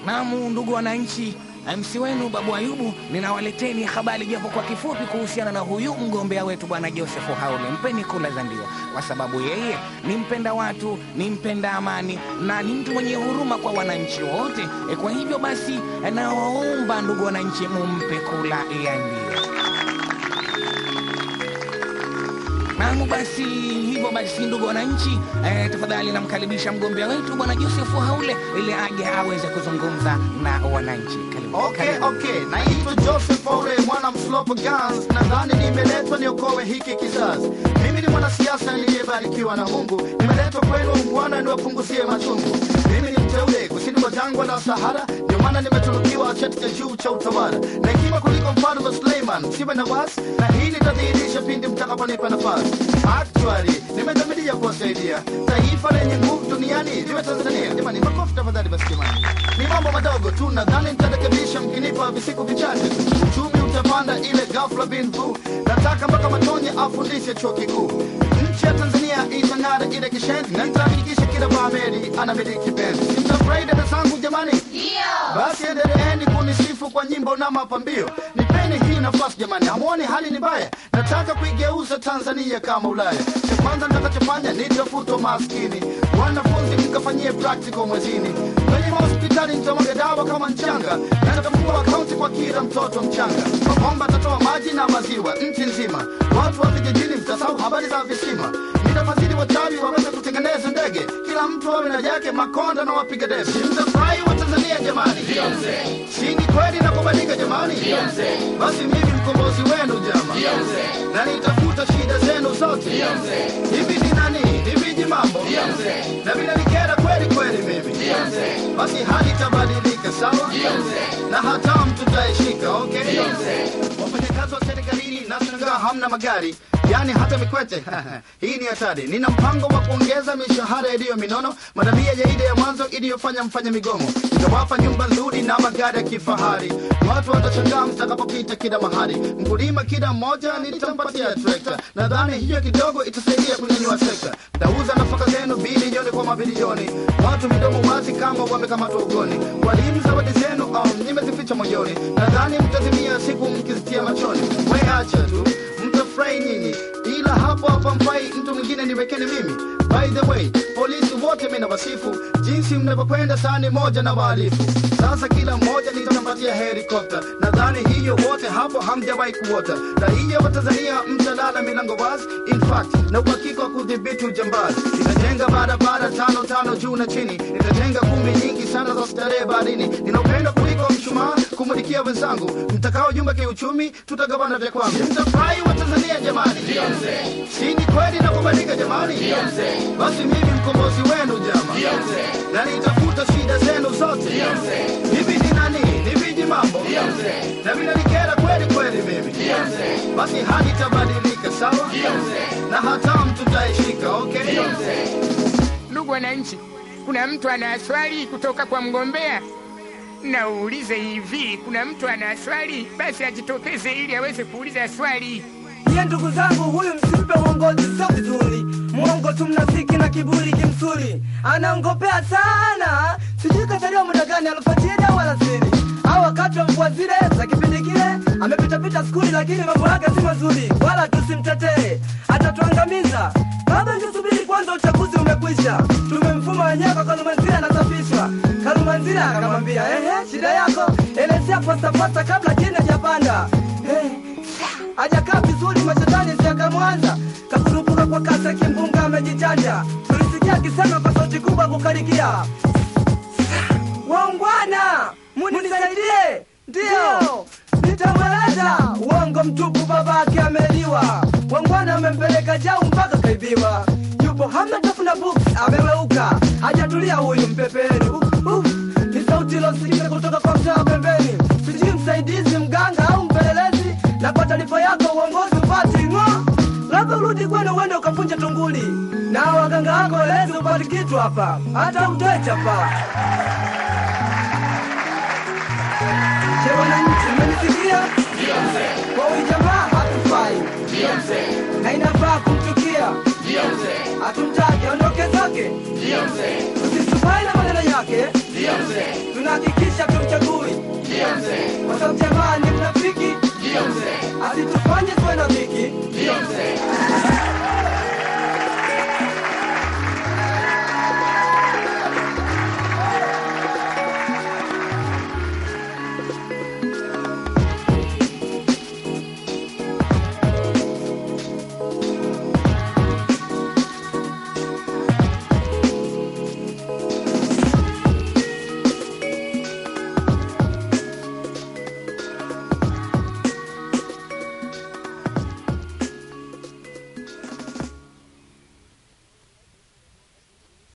Naam, ndugu wananchi, MC wenu Babu Ayubu, ninawaleteni habari japo kwa kifupi kuhusiana na huyu mgombea wetu bwana Joseph Haule. Mpeni kula za ndio, kwa sababu yeye ni mpenda watu, ni mpenda amani na ni mtu mwenye huruma kwa wananchi wote. E, kwa hivyo basi nawaomba ndugu wananchi, mumpe kula ya ndio. Naam, basi hivyo basi, ndugu wananchi, eh, tafadhali namkaribisha mgombea wetu bwana Joseph Haule ili aje aweze kuzungumza na wananchi. Karibu. Okay, Karibu. okay. Naitwa Joseph Ole, mwana mslopo Gans. Nadhani nimeletwa niokoe hiki kizazi. Mimi ni mwanasiasa niliyebarikiwa na Mungu. Nimeletwa kwenu Bwana niwapunguzie machungu. Mimi ni mteule kusini mwa jangwa la Sahara, ndio maana nimetunukiwa cheti cha juu cha utawala na hekima kuliko mfano wa Suleiman. Siwe na wasi, na hii nitadhihirisha pindi mtakaponipa nafasi. Actually, nimedhamiria kuwasaidia taifa lenye nguvu duniani liwe Tanzania. Jamani, makofi tafadhali basi jamani. Ni mambo madogo tu, nadhani nitarekebisha mkinipa visiku vichache tu. Uchumi utapanda ile ghafla bin vu. Nataka mpaka Matonye afundishe chuo kikuu. Nchi ya Tanzania itang'ara ile kishendi, na nitahakikisha kila Mwaameri anamiliki penzi. Mtafurahi dada zangu jamani? Basi endeleeni kunisifu kwa nyimbo na mapambio. Nipeni hii nafasi jamani, hamwoni hali ni mbaya. Nataka kuigeuza Tanzania kama Ulaya. Cha kwanza nitakachofanya nitafuta maskini, wanafunzi mkafanyie practical mwezini, kwenye mahospitali nitamwaga dawa kama mchanga, na nitafungua akaunti kwa kila mtoto mchanga. Mabomba atatoa maji na maziwa nchi nzima, watu wa vijijini mtasahau habari za visima. Nitafadhili wachawi waweze kutengeneza ndege, kila mtu awe na yake, makonda na wapiga debe. Mtafurahi wa Tanzania jamani, si ni kweli na kubadilika jamani? Basi mimi mkombozi wenu jama, na nitafuta shida zenu zote. Hivi ni nani? Ni viji mambo na vinanikera kweli kweli mimi. Basi hali itabadilika sawa, na hatamu tutaishika. Okay, wafanyakazi wa serikalini nashangaa hamna magari yani hata mikwete hii ni hatari. Nina mpango wa kuongeza mishahara iliyo minono, madamia ya ile ya mwanzo iliyofanya mfanya migomo. Nitawapa nyumba nzuri na magari ya kifahari, watu watashangaa mtakapopita kila mahali. Mkulima kila mmoja nitampatia trekta, nadhani hiyo kidogo itasaidia kunyanyua sekta. Tauza nafaka zenu bilioni kwa mabilioni, watu midomo wazi kama wamekamatwa ugoni. Walimu zawadi zenu um, nimezificha moyoni, nadhani mtazimia siku mkizitia machoni. We acha tu mtafurahi nyinyi, ila hapo hapa mfai mtu mwingine niwekeni mimi. By the way, polisi wote mimi nawasifu jinsi mnavyokwenda sani moja na wahalifu. Sasa kila mmoja nitampatia helikopta, nadhani hiyo wote hapo hamjawahi kuota. Raia wa Tanzania mtalala milango wazi, in fact na uhakika wa kudhibiti ujambazi. Nitajenga barabara tano tano juu na chini, nitajenga kumbi nyingi sana za starehe baharini. Nina upendo kuliko mshumaa kumulikia wenzangu, mtakao jumba kiuchumi, tutagawana vya kwangu. Mtafurahi wa Tanzania jamani, si ni kweli na kubadilika jamani? Basi mimi mkombozi wenu jama, na nitafuta shida zenu zote. Hivi ni nani? Ni viji mambo na vinanikera kweli kweli mimi. Basi hali itabadilika sawa, na hatamu tutaishika. Okay, Ndugu wananchi, kuna mtu ana swali kutoka kwa mgombea? Naulize hivi, kuna mtu ana swali? Basi ajitokeze ili aweze kuuliza swali. Ye ndugu zangu, huyu msimpe uongozi, sio vizuri. Mwongo tu, mnafiki na kiburi kimsuri, anaongopea sana. Sijui kazaliwa muda gani, alfajiri au alasiri au wakati wa mvua zile za kipindi kile. Amepitapita skuli, lakini mambo yake si mazuri, wala tusimtetee, atatuangamiza. Baba, tusubiri kwanza, uchaguzi umekwisha. Tumemfuma wenyewe kwa Kalumanzira, anasafishwa. Kalumanzira akamwambia ehe, shida yako elezea posta posta kabla jina japanda. Eh, hajakaa vizuri, mashetani siakamwanza kakurupuka kwa kasi, kimbunga amejichanja. Tulisikia akisema kwa sauti kubwa kukarikia, waungwana munisaidie, ndiyo nitamweleza. Uongo mtupu, babake ameliwa. Wangwana amempeleka jau mpaka kaibiwa, yupo hamna tafuna books, ameweuka hajatulia huyu mpepeni. Uh, uh, ni sauti ilosikika kutoka kwa mtaa pembeni, sijui msaidizi mganga au mpelelezi. Na kwa taarifa yako uongozi upati ng'o, labda urudi kwenu uende ukapunja tunguli, na waganga wako elezi upati kitu hapa, hata utoe chapa. Je, wananchi mmenisikia? Kwa huyu jamaa hatufai na inafaa kumchukia, hatumtaki aondoke zake. Usisubai na maneno ya yake tunahakikisha tumchagui kwa sababu jamaa ni mnafiki asitufanye tuwe na viki